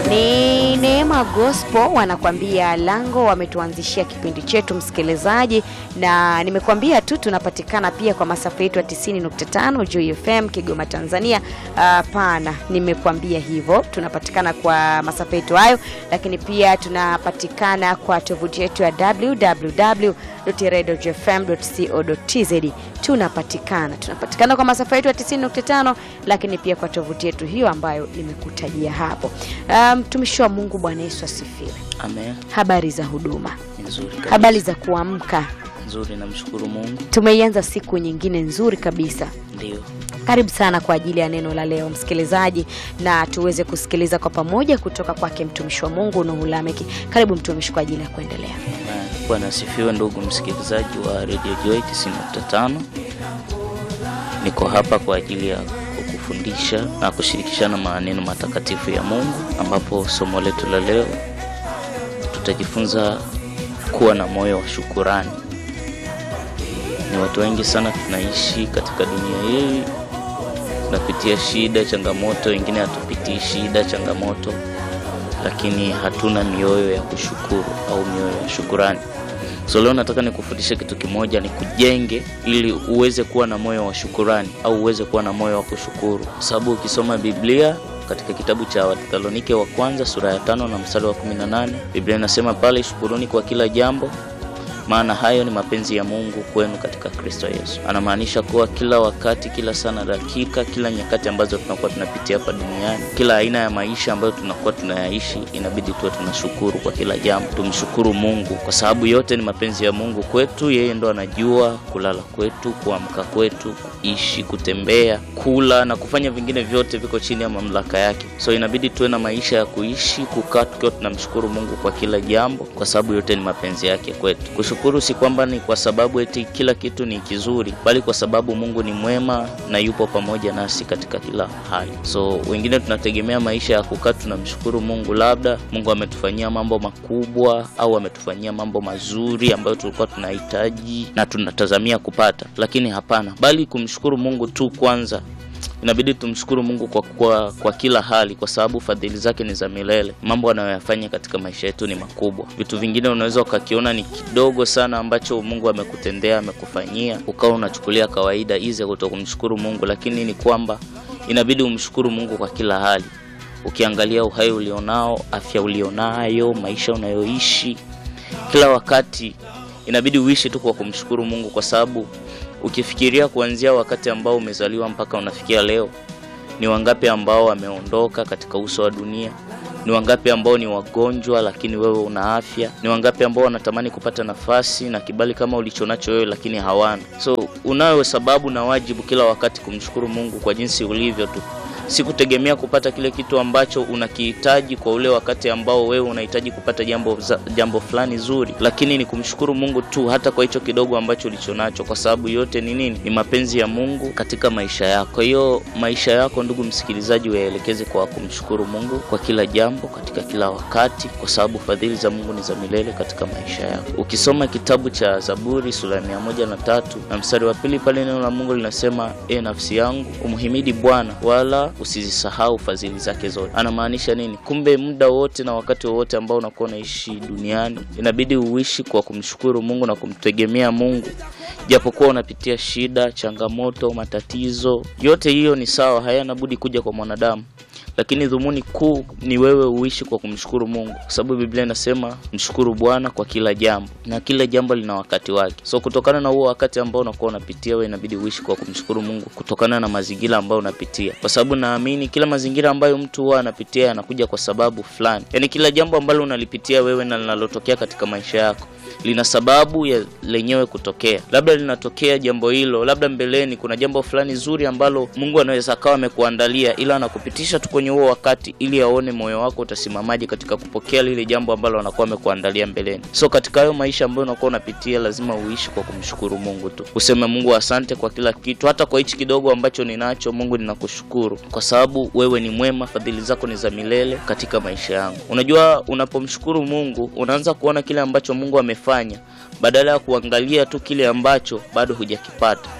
Ni Neema Gospel wanakuambia lango, wametuanzishia kipindi chetu msikilizaji, na nimekuambia tu tunapatikana pia kwa masafa yetu ya 90.5 Joy FM Kigoma, Tanzania. Hapana, nimekuambia hivyo, tunapatikana kwa masafa yetu hayo, lakini pia tunapatikana kwa tovuti yetu ya www.radiofm.co.tz. Tunapatikana tunapatikana kwa masafa yetu ya 90.5, lakini pia kwa tovuti yetu hiyo ambayo nimekutajia hapo. Mtumishi um, wa Mungu, Bwana Yesu asifiwe. Amen. Habari za huduma, Nzuri kabisa. habari za kuamka. Nzuri, namshukuru Mungu. Tumeianza siku nyingine nzuri kabisa. Ndio. Karibu sana kwa ajili ya neno la leo msikilizaji, na tuweze kusikiliza kwa pamoja kutoka kwake mtumishi wa Mungu Nuhu Lameki. Karibu mtumishi kwa ajili ya kuendelea. Amen. Bwana asifiwe, ndugu msikilizaji wa Radio Joy 90.5. Niko hapa kwa ajili ya kukufundisha na kushirikishana maneno matakatifu ya Mungu, ambapo somo letu la leo tutajifunza kuwa na moyo wa shukurani. Ni watu wengi sana tunaishi katika dunia hii, tunapitia shida, changamoto, wengine hatupitii shida, changamoto, lakini hatuna mioyo ya kushukuru au mioyo ya shukurani. So leo nataka nikufundishe kitu kimoja, ni kujenge ili uweze kuwa na moyo wa shukurani au uweze kuwa na moyo wa kushukuru, kwa sababu ukisoma Biblia katika kitabu cha Wathesalonike wa kwanza sura ya tano na mstari wa 18 Biblia inasema pale, shukuruni kwa kila jambo maana hayo ni mapenzi ya Mungu kwenu katika Kristo Yesu. Anamaanisha kuwa kila wakati, kila sana, dakika, kila nyakati ambazo tunakuwa tunapitia hapa duniani, kila aina ya maisha ambayo tunakuwa tunayaishi, inabidi tuwe tunashukuru kwa kila jambo. Tumshukuru Mungu kwa sababu yote ni mapenzi ya Mungu kwetu. Yeye ndo anajua kulala kwetu, kuamka kwetu, kuishi, kutembea, kula na kufanya vingine vyote viko chini ya mamlaka yake. So inabidi tuwe na maisha ya kuishi, kukaa tukiwa tunamshukuru Mungu kwa kila jambo, kwa sababu yote ni mapenzi yake kwetu. Kushukuru si kwamba ni kwa sababu eti kila kitu ni kizuri, bali kwa sababu Mungu ni mwema na yupo pamoja nasi katika kila hali. So wengine tunategemea maisha ya kukaa tunamshukuru Mungu, labda Mungu ametufanyia mambo makubwa au ametufanyia mambo mazuri ambayo tulikuwa tunahitaji na tunatazamia kupata, lakini hapana, bali kumshukuru Mungu tu kwanza inabidi tumshukuru Mungu kwa, kwa, kwa kila hali, kwa sababu fadhili zake ni za milele. Mambo anayoyafanya katika maisha yetu ni makubwa. Vitu vingine unaweza ukakiona ni kidogo sana ambacho Mungu amekutendea amekufanyia, ukawa unachukulia kawaida ize kuto kumshukuru Mungu, lakini ni kwamba inabidi umshukuru Mungu kwa kila hali. Ukiangalia uhai ulionao, afya ulionayo, maisha unayoishi, kila wakati inabidi uishi tu kwa kumshukuru Mungu kwa sababu ukifikiria kuanzia wakati ambao umezaliwa mpaka unafikia leo, ni wangapi ambao wameondoka katika uso wa dunia? Ni wangapi ambao ni wagonjwa lakini wewe una afya? Ni wangapi ambao wanatamani kupata nafasi na kibali kama ulichonacho wewe lakini hawana? So unayo sababu na wajibu kila wakati kumshukuru Mungu kwa jinsi ulivyo tu si kutegemea kupata kile kitu ambacho unakihitaji kwa ule wakati ambao wewe unahitaji kupata jambo jambo fulani zuri, lakini ni kumshukuru Mungu tu hata kwa hicho kidogo ambacho ulichonacho, kwa sababu yote ni nini? Ni mapenzi ya Mungu katika maisha yako. Kwa hiyo maisha yako, ndugu msikilizaji, waelekeze kwa kumshukuru Mungu kwa kila jambo, katika kila wakati, kwa sababu fadhili za Mungu ni za milele katika maisha yako. Ukisoma kitabu cha Zaburi sura ya mia moja na tatu na mstari wa pili pale neno la Mungu linasema, e nafsi yangu umhimidi Bwana wala usizisahau fadhili zake zote. Anamaanisha nini? Kumbe muda wote na wakati wowote ambao unakuwa unaishi duniani inabidi uishi kwa kumshukuru Mungu na kumtegemea Mungu, japokuwa unapitia shida, changamoto, matatizo. Yote hiyo ni sawa, hayana budi kuja kwa mwanadamu, lakini dhumuni kuu ni wewe uishi kwa kumshukuru Mungu, kwa sababu Biblia inasema mshukuru Bwana kwa kila jambo, na kila jambo lina wakati wake. So kutokana na huo wakati ambao unakuwa unapitia wewe, inabidi uishi kwa kumshukuru Mungu kutokana na mazingira ambayo unapitia, kwa sababu naamini kila mazingira ambayo mtu huwa anapitia yanakuja kwa sababu fulani. Yaani kila jambo ambalo unalipitia wewe na linalotokea katika maisha yako lina sababu ya lenyewe kutokea. Labda linatokea jambo hilo, labda mbeleni kuna jambo fulani zuri ambalo Mungu anaweza akawa amekuandalia, ila anakupitisha tu kwenye huo wakati ili aone moyo wako utasimamaje katika kupokea lile jambo ambalo anakuwa amekuandalia mbeleni. So katika hayo maisha ambayo unakuwa unapitia, lazima uishi kwa kumshukuru Mungu tu, useme Mungu asante kwa kila kitu, hata kwa hichi kidogo ambacho ninacho. Mungu ninakushukuru kwa sababu wewe ni mwema, fadhili zako ni za milele katika maisha yangu. Unajua, unapomshukuru Mungu unaanza kuona kile ambacho Mungu amefanya badala ya kuangalia tu kile ambacho bado hujakipata.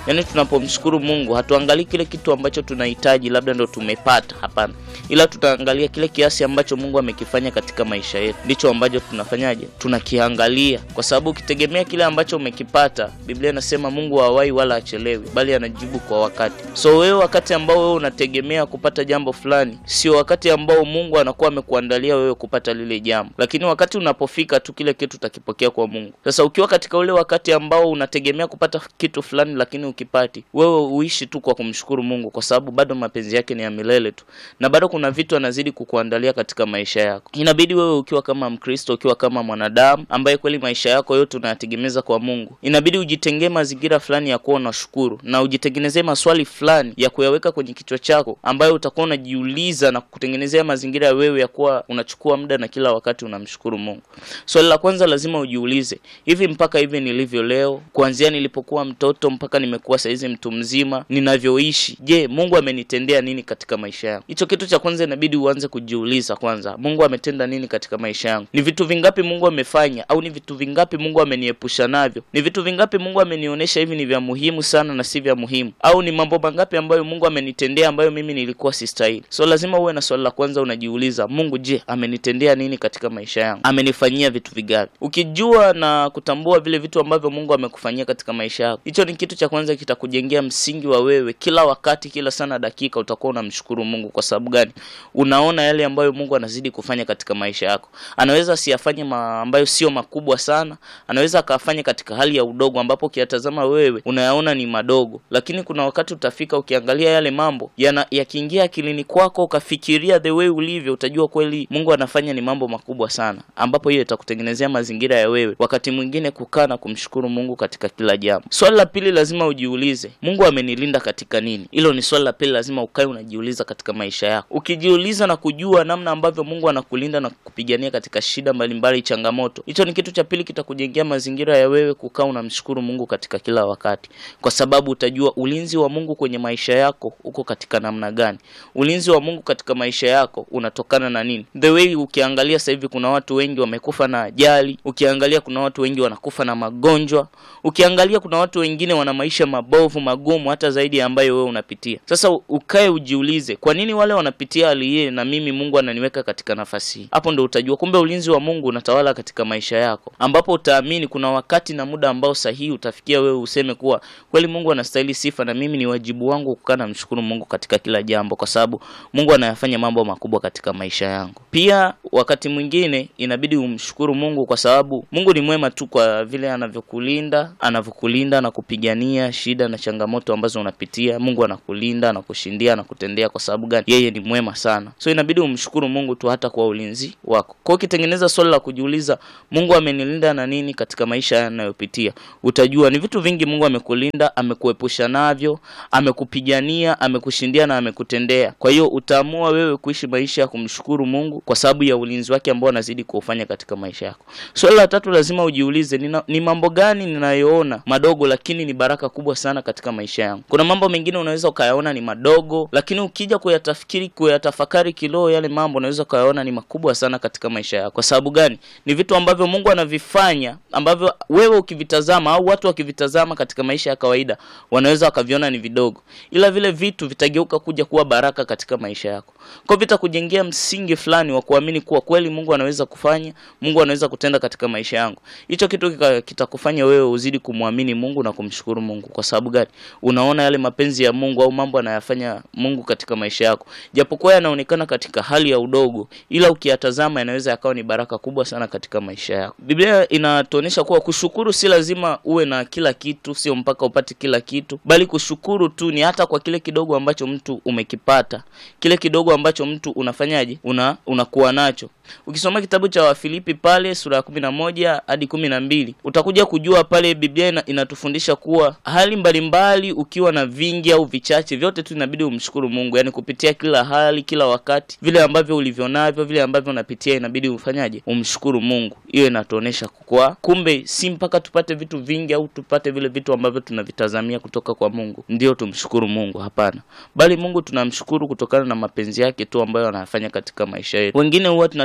Yaani tunapomshukuru Mungu hatuangalii kile kitu ambacho tunahitaji labda ndo tumepata, hapana, ila tutaangalia kile kiasi ambacho Mungu amekifanya katika maisha yetu, ndicho ambacho tunafanyaje, tunakiangalia, kwa sababu ukitegemea kile ambacho umekipata, Biblia inasema Mungu hawai wala achelewi, bali anajibu kwa wakati. So wewe wakati ambao wewe unategemea kupata jambo fulani, sio wakati ambao Mungu anakuwa amekuandalia wewe kupata lile jambo, lakini wakati unapofika tu kile kitu utakipokea kwa Mungu. Sasa ukiwa katika ule wakati ambao unategemea kupata kitu fulani, lakini ukipati, wewe uishi tu kwa kumshukuru Mungu, kwa sababu bado mapenzi yake ni ya milele tu, na bado kuna vitu anazidi kukuandalia katika maisha yako. Inabidi wewe ukiwa kama Mkristo, ukiwa kama mwanadamu ambaye kweli maisha yako yote unayategemeza kwa Mungu, inabidi ujitengee mazingira fulani ya kuwa unashukuru na ujitengenezee maswali fulani ya kuyaweka kwenye kichwa chako ambayo utakuwa unajiuliza na kutengenezea mazingira ya wewe ya kuwa unachukua muda na kila wakati unamshukuru Mungu. Swali la kwanza lazima ujiulize, hivi mpaka hivi nilivyo leo, kuanzia nilipokuwa mtoto mpaka nimekuwa saizi mtu mzima, ninavyoishi, je, Mungu amenitendea nini katika maisha yangu? Hicho kitu cha kwanza inabidi uanze kujiuliza kwanza, Mungu ametenda nini katika maisha yangu? Ni vitu vingapi Mungu amefanya, au ni vitu vingapi Mungu ameniepusha navyo? Ni vitu vingapi Mungu amenionyesha hivi ni vya muhimu sana na si vya muhimu, au ni mambo mangapi ambayo Mungu amenitendea ambayo mimi nilikuwa sistahili? So lazima uwe na swali la kwanza, unajiuliza, Mungu je, amenitendea nini katika maisha yangu? Amenifanyia vitu vigapi? Ukijua na kutambua vile vitu ambavyo Mungu amekufanyia katika maisha yako, hicho ni kitu cha kwanza kitakujengea msingi wa wewe kila wakati, kila sana dakika utakuwa unamshukuru Mungu. Kwa sababu gani? Unaona yale ambayo Mungu anazidi kufanya katika maisha yako. Anaweza asiyafanye ma ambayo sio makubwa sana, anaweza akafanya katika hali ya udogo, ambapo ukiyatazama wewe unayaona ni madogo, lakini kuna wakati utafika ukiangalia yale mambo yana yakiingia akilini kwako, ukafikiria the way ulivyo, utajua kweli Mungu anafanya ni mambo makubwa sana, ambapo hiyo itakutengenezea mazingira ya wewe wakati mwingine kukaa na kumshukuru Mungu katika kila jambo. Swali la pili lazima ujiulize, Mungu amenilinda katika nini? Hilo ni swali la pili, lazima ukae unajiuliza katika maisha yako. Ukijiuliza na kujua namna ambavyo Mungu anakulinda na kupigania katika shida mbalimbali, changamoto, hicho ni kitu cha pili kitakujengea mazingira ya wewe kukaa unamshukuru Mungu katika kila wakati, kwa sababu utajua ulinzi wa Mungu kwenye maisha yako uko katika namna gani. Ulinzi wa Mungu katika maisha yako unatokana na nini? The way ukiangalia sasa hivi kuna watu wengi wamekufa na ajali, ukiangalia kuna watu wengi wanakufa na magonjwa, ukiangalia kuna watu wengine wana maisha mabovu magumu hata zaidi ya ambayo wewe unapitia. Sasa ukae ujiulize, kwa nini wale wanapitia hali hii na mimi Mungu ananiweka katika nafasi hii? Hapo ndo utajua kumbe ulinzi wa Mungu unatawala katika maisha yako, ambapo utaamini kuna wakati na muda ambao sahihi utafikia wewe useme kuwa kweli Mungu anastahili sifa na mimi ni wajibu wangu kukaa na mshukuru Mungu katika kila jambo, kwa sababu Mungu anayafanya mambo makubwa katika maisha yangu. Pia wakati mwingine inabidi umshukuru Mungu kwa sababu Mungu ni mwema tu kwa vile anavyokulinda, anavyokulinda na kupigania shida na changamoto ambazo unapitia. Mungu anakulinda, anakushindia, anakutendea. Kwa sababu gani? Yeye ni mwema sana, so inabidi umshukuru Mungu tu hata kwa ulinzi wako. Kwa hiyo ukitengeneza swali la kujiuliza, Mungu amenilinda na nini katika maisha yanayopitia, utajua ni vitu vingi Mungu amekulinda, amekuepusha navyo, amekupigania, amekushindia na amekutendea. Kwa hiyo utaamua wewe kuishi maisha ya kumshukuru Mungu kwa sababu ya ulinzi wake ambao anazidi kuufanya katika maisha yako. Swali la tatu lazima ujiulize, nina, ni mambo gani ninayoona madogo lakini ni baraka kubwa sana katika maisha yangu. Kuna mambo mengine unaweza ukayaona ni madogo, lakini ukija kuyatafikiri, kuyatafakari kiroho, yale mambo unaweza ukayaona ni makubwa sana katika maisha yako. Kwa sababu gani? Ni vitu ambavyo Mungu anavifanya ambavyo wewe ukivitazama au watu wakivitazama katika maisha ya kawaida wanaweza wakaviona ni vidogo, ila vile vitu vitageuka kuja kuwa baraka katika maisha yako. Kwa vitakujengea msingi fulani wa kuamini kuwa kweli Mungu anaweza kufanya, Mungu anaweza kutenda katika maisha yangu. Hicho kitu kitakufanya wewe uzidi kumwamini Mungu na kumshukuru Mungu. Kwa sababu gani? Unaona yale mapenzi ya Mungu au mambo anayafanya Mungu katika maisha yako, japokuwa yanaonekana katika hali ya udogo, ila ukiyatazama yanaweza yakawa ni baraka kubwa sana katika maisha yako. Biblia inatuonyesha kuwa kushukuru si lazima uwe na kila kitu, sio mpaka upate kila kitu, bali kushukuru tu ni hata kwa kile kidogo ambacho mtu umekipata, kile kidogo ambacho mtu unafanyaje, una unakuwa nacho. Ukisoma kitabu cha Wafilipi pale sura ya kumi na moja hadi kumi na mbili utakuja kujua pale Biblia ina, inatufundisha kuwa hali mbalimbali, ukiwa na vingi au vichache, vyote tu inabidi umshukuru Mungu, yaani kupitia kila hali, kila wakati, vile ambavyo ulivyo navyo, vile ambavyo unapitia, inabidi ufanyaje, umshukuru Mungu. Hiyo inatuonesha kwa kumbe si mpaka tupate vitu vingi au tupate vile vitu ambavyo tunavitazamia kutoka kwa Mungu ndio tumshukuru Mungu, hapana, bali Mungu tunamshukuru kutokana na mapenzi yake tu ambayo anayafanya katika maisha yetu. Wengine huwa tuna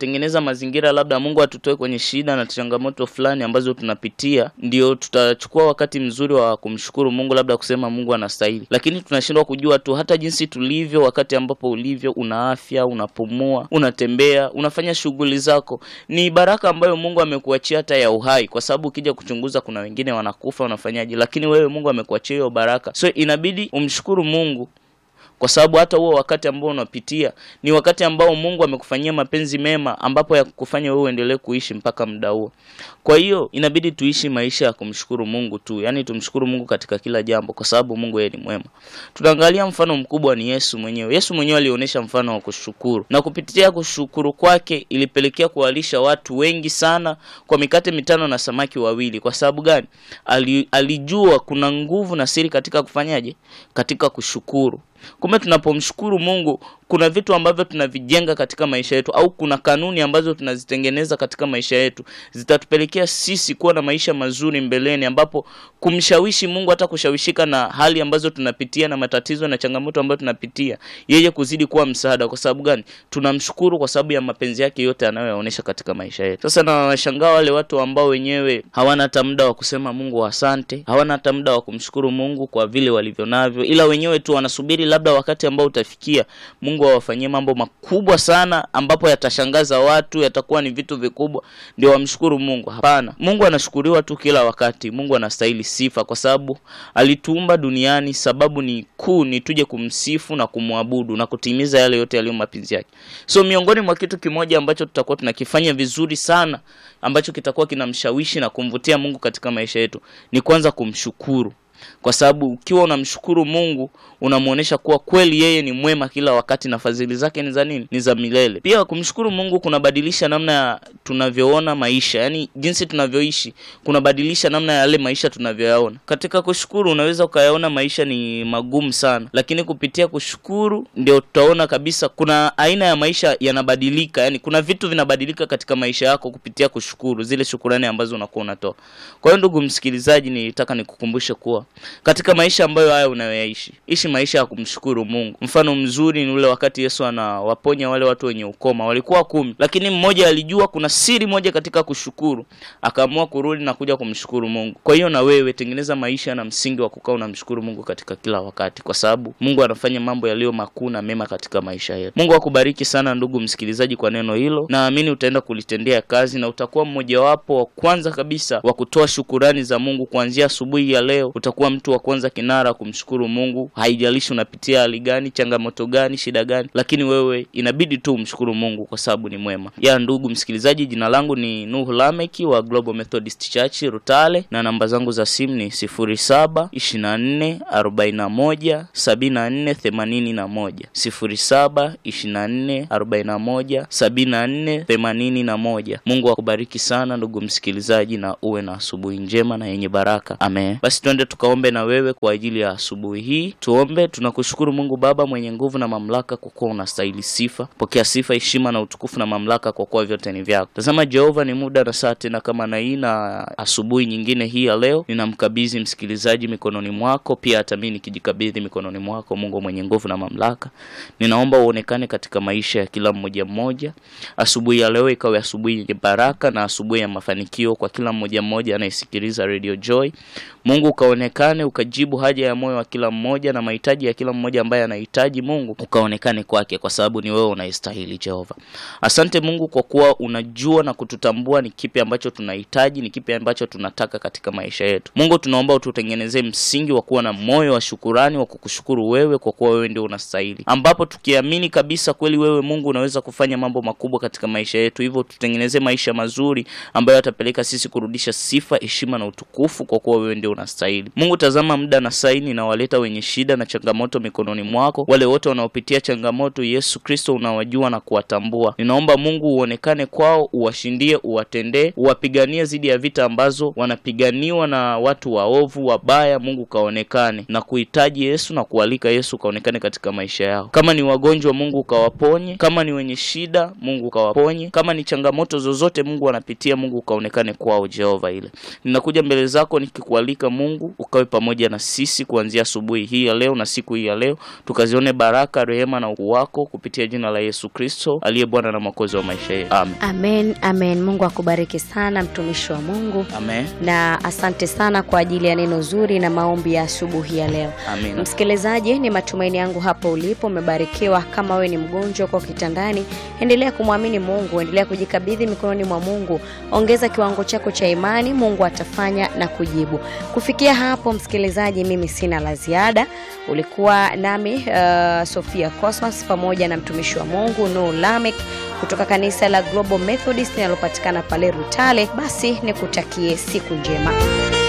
tukatengeneza mazingira labda Mungu atutoe kwenye shida na changamoto fulani ambazo tunapitia, ndio tutachukua wakati mzuri wa kumshukuru Mungu, labda kusema Mungu anastahili, lakini tunashindwa kujua tu hata jinsi tulivyo, wakati ambapo ulivyo, una afya, unapumua, unatembea, unafanya shughuli zako, ni baraka ambayo Mungu amekuachia hata ya uhai, kwa sababu ukija kuchunguza, kuna wengine wanakufa, wanafanyaje, lakini wewe Mungu amekuachia hiyo baraka, so inabidi umshukuru Mungu kwa sababu hata huo wakati ambao unapitia ni wakati ambao Mungu amekufanyia mapenzi mema, ambapo ya kufanya wewe uendelee kuishi mpaka muda huo. Kwa hiyo inabidi tuishi maisha ya kumshukuru Mungu tu, yaani tumshukuru Mungu katika kila jambo, kwa sababu Mungu yeye ni mwema. Tunaangalia mfano mkubwa ni Yesu mwenyewe. Yesu mwenyewe alionyesha mfano wa kushukuru, na kupitia kushukuru kwake ilipelekea kuwalisha watu wengi sana kwa mikate mitano na samaki wawili. Kwa sababu gani? Ali, alijua kuna nguvu na siri katika kufanyaje, katika kushukuru. Kumbe tunapomshukuru Mungu kuna vitu ambavyo tunavijenga katika maisha yetu, au kuna kanuni ambazo tunazitengeneza katika maisha yetu zitatupelekea sisi kuwa na maisha mazuri mbeleni, ambapo kumshawishi Mungu hata kushawishika na hali ambazo tunapitia na matatizo na changamoto ambayo tunapitia, yeye kuzidi kuwa msaada. Kwa sababu gani? Tunamshukuru kwa sababu ya mapenzi yake yote anayoyaonesha katika maisha yetu. Sasa na washangaa wale watu ambao wenyewe hawana hata muda wa kusema Mungu asante, hawana hata muda wa kumshukuru Mungu kwa vile walivyo navyo, ila wenyewe tu wanasubiri labda wakati ambao utafikia Mungu awafanyie mambo makubwa sana ambapo yatashangaza watu, yatakuwa ni vitu vikubwa ndio wamshukuru Mungu. Hapana, Mungu anashukuriwa tu kila wakati. Mungu anastahili sifa kwa sababu alituumba duniani, sababu ni kuu ni tuje kumsifu na kumwabudu na kutimiza yale yote yaliyo mapenzi yake. So miongoni mwa kitu kimoja ambacho tutakuwa tunakifanya vizuri sana ambacho kitakuwa kinamshawishi na kumvutia Mungu katika maisha yetu ni kwanza kumshukuru kwa sababu ukiwa unamshukuru Mungu unamuonesha kuwa kweli yeye ni mwema kila wakati na fadhili zake ni za nini? Ni za milele. Pia kumshukuru Mungu kunabadilisha namna ya tunavyoona maisha, yaani jinsi tunavyoishi kunabadilisha namna ya yale maisha tunavyoyaona. Katika kushukuru unaweza ukayaona maisha ni magumu sana, lakini kupitia kushukuru ndio tutaona kabisa kuna aina ya maisha yanabadilika, yaani kuna vitu vinabadilika katika maisha yako kupitia kushukuru, zile shukurani ambazo unakuwa unatoa. Kwa hiyo ndugu msikilizaji, nilitaka nikukumbushe kuwa katika maisha ambayo haya unayoyaishi, ishi maisha ya kumshukuru Mungu. Mfano mzuri ni ule wakati Yesu anawaponya wale watu wenye ukoma, walikuwa kumi, lakini mmoja alijua kuna siri moja katika kushukuru, akaamua kurudi na kuja kumshukuru Mungu. Kwa hiyo na wewe tengeneza maisha na msingi wa kukaa unamshukuru Mungu katika kila wakati, kwa sababu Mungu anafanya mambo yaliyo makuu na mema katika maisha yetu. Mungu akubariki sana ndugu msikilizaji kwa neno hilo, naamini utaenda kulitendea kazi na utakuwa mmojawapo wa kwanza kabisa wa kutoa shukurani za Mungu kuanzia asubuhi ya leo. Utakuwa mtu wa kwanza kinara kumshukuru Mungu, haijalishi unapitia hali gani, changamoto gani, shida gani, lakini wewe inabidi tu umshukuru Mungu kwa sababu ni mwema. Ya ndugu msikilizaji, jina langu ni Nuhu Lameki wa Global Methodist Church Rutale, na namba zangu za simu ni sifuri saba ishirini na nne arobaini na moja sabini na nne themanini na moja sifuri saba ishirini na nne arobaini na moja sabini na nne themanini na moja. Mungu akubariki sana ndugu msikilizaji, na uwe na asubuhi njema na yenye baraka. Amen. Basi twende tukaombe na wewe kwa ajili ya asubuhi hii. Tuombe. Tunakushukuru Mungu Baba mwenye nguvu na mamlaka, kwa kuwa unastahili sifa. Pokea sifa, heshima na utukufu na mamlaka, kwa kuwa vyote ni vyako. Tazama Jehova, ni muda na saa tena kama na hii na asubuhi nyingine hii ya leo, ninamkabidhi msikilizaji mikononi mwako, pia hata mimi nikijikabidhi mikononi mwako, Mungu mwenye nguvu na mamlaka. Ninaomba uonekane katika maisha ya kila mmoja mmoja. Asubuhi ya leo ikawe asubuhi yenye baraka na asubuhi ya mafanikio kwa kila mmoja mmoja anayesikiliza Radio Joy. Mungu ukaonekane, ukajibu haja ya moyo wa kila mmoja na mahitaji ya kila mmoja ambaye anahitaji. Mungu ukaonekane kwake, kwa sababu ni wewe unayestahili. Jehova, asante Mungu kwa kuwa unajua na kututambua ni kipi ambacho tunahitaji, ni kipi ambacho tunataka katika maisha yetu. Mungu, tunaomba ututengenezee msingi wa kuwa na moyo wa shukurani, wa kukushukuru wewe, kwa kuwa wewe ndio unastahili, ambapo tukiamini kabisa kweli wewe Mungu unaweza kufanya mambo makubwa katika maisha yetu, hivyo tutengenezee maisha mazuri ambayo yatapeleka sisi kurudisha sifa, heshima na utukufu, kwa kuwa wewe ndio unastahili. Mungu, tazama muda na saini na waleta wenye shida na changamoto mikononi mwako, wale wote wanaopitia changamoto, Yesu Kristo unawajua na kuwatambua. Ninaomba Mungu uonekane kwao, uwashindie, uwatendee, uwapiganie dhidi ya vita ambazo wanapiganiwa na watu waovu wabaya. Mungu kaonekane na kuhitaji Yesu na kualika Yesu kaonekane katika maisha yao. Kama ni wagonjwa, Mungu ukawaponye. Kama ni wenye shida, Mungu ukawaponye. Kama ni changamoto zozote Mungu wanapitia, Mungu ukaonekane kwao. Jehova ile ninakuja mbele zako nikikualika Mungu ukawe pamoja na sisi kuanzia asubuhi hii ya leo na siku hii ya leo, tukazione baraka, rehema na ukuu wako kupitia jina la Yesu Kristo aliye Bwana na Mwokozi wa maisha yetu. Amen. Amen, amen. Mungu akubariki sana mtumishi wa Mungu, Amen. na asante sana kwa ajili ya neno zuri na maombi ya asubuhi ya leo. Amina. Msikilizaji, ni matumaini yangu hapo ulipo umebarikiwa. Kama wewe ni mgonjwa kwa kitandani, endelea kumwamini Mungu, endelea kujikabidhi mikononi mwa Mungu, ongeza kiwango chako cha imani, Mungu atafanya na kujibu. Kufikia hapo, msikilizaji, mimi sina la ziada. Ulikuwa nami uh, Sofia Cosmas pamoja na mtumishi wa Mungu Nur Lamek kutoka kanisa la Global Methodist linalopatikana pale Rutale. Basi nikutakie siku njema.